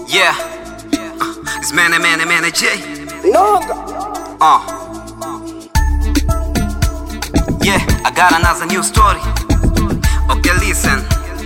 Yeah. Uh, it's Mane Mane Mane J. Noga. Uh. Yeah, I got another new story. Okay, listen.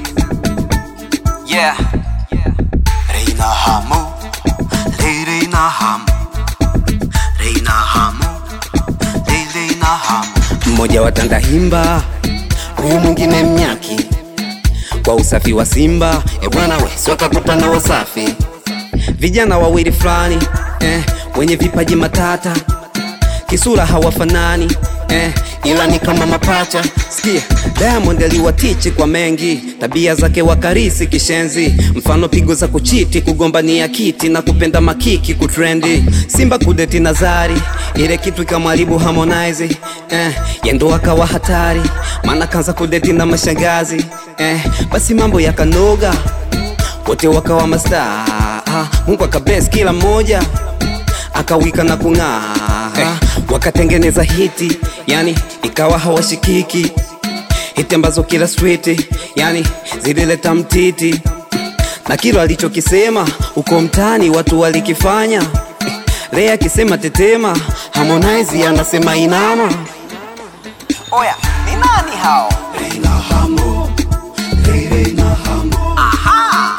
Yeah. Reina Hamu. Lei Reina Hamu. Reina Hamu. Lei Reina Hamu. mmoja wa Tandahimba, huyu mwingine Mnyaki, kwa usafi wa Simba e bwana we, si wakakutana Wasafi, vijana wawili fulani eh, wenye vipaji matata, kisura hawafanani eh, ila ni kama mapacha. Sikia, Diamond aliwatichi kwa mengi, tabia zake wakarisi kishenzi, mfano pigo za kuchiti, kugombania kiti na kupenda makiki kutrendi, Simba kudeti Nazari, ile kitu ikamharibu Harmonize eh, yendo akawa hatari, maana kanza kudeti na mashangazi eh, basi mambo yakanoga, wote wakawa mastaa, ah, Mungu akabless kila mmoja akawika na kung'aa eh, wakatengeneza hiti yani ikawa hawashikiki hiti ambazo kila street yani zilileta mtiti na kilo alichokisema uko mtaani watu walikifanya eh, Rea akisema tetema Harmonize anasema inama Oya, ni nani hao? Aha.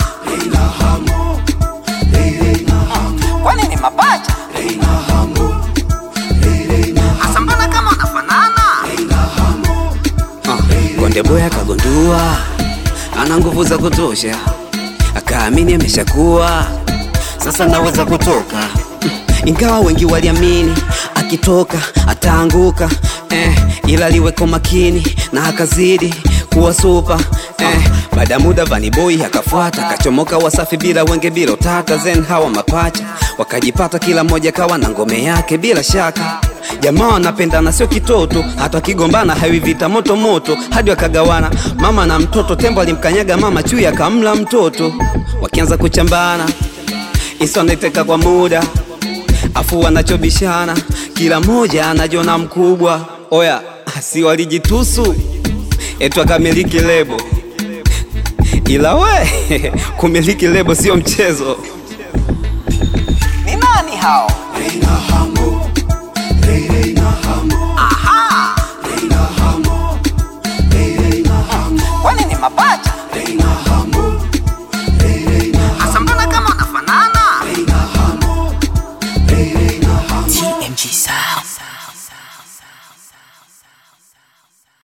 Kwani ni mapacha? Asa mbona kama wanafanana? Ah, Konde Boy akagundua ana nguvu za kutosha, akaamini ameshakuwa sasa naweza kutoka Mm, ingawa wengi waliamini akitoka ataanguka eh, ila aliweko makini na akazidi kuwa supa eh, baada ya muda Vanny Boy akafuata akachomoka Wasafi bila wenge bila utata zen hawa mapacha wakajipata kila mmoja kawa na ngome yake bila shaka jamaa wanapendana sio kitoto hata wakigombana hawi vita moto moto hadi wakagawana mama na mtoto tembo alimkanyaga mama chui akamla mtoto wakianza kuchambana isoneteka kwa muda afu wanachobishana kila mmoja anajiona mkubwa oya si walijitusu etu akamiliki lebo ila we kumiliki lebo sio mchezo Ni nani hao? Aha. Kwani ni mapacha?